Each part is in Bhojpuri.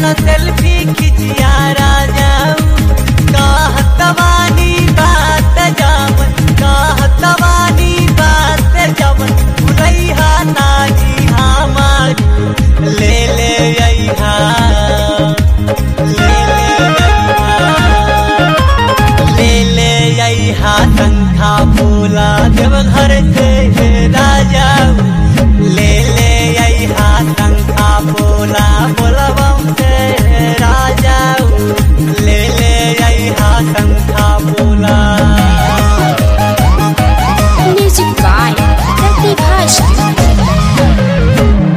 चल सेल्फी खिचिया राजा कहत बानी बात जावन कहत बानी बात जावन भुलैहा नाजी हमार ले ले अइहा ले ले अइहा ले ले अइहा शंखा फूला देवघर से राजा ले ले अइहा शंखा फूला बोलबम से राजा ले ले अइहा शंखा फूला Music by Pratibha Studio.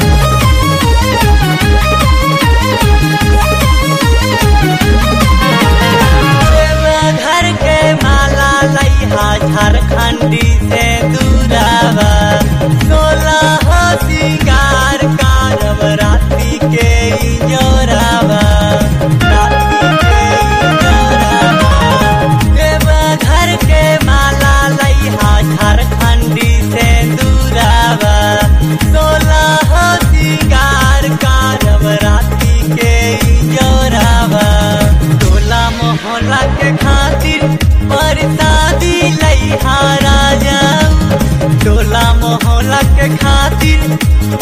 घर के माला लैहा झारखंडी से दूरावा सोलह सिंगार कारब राती के ई जोरावा राती के ई जोरावा देवा घर के माला लैहा झारखंडी से दूरावा सोलह सिंगार कारब राती के ई जोरावा टोला मोहल्ला के खातिर परसादी लैहा राजा टोला मोहल्ला के खातिर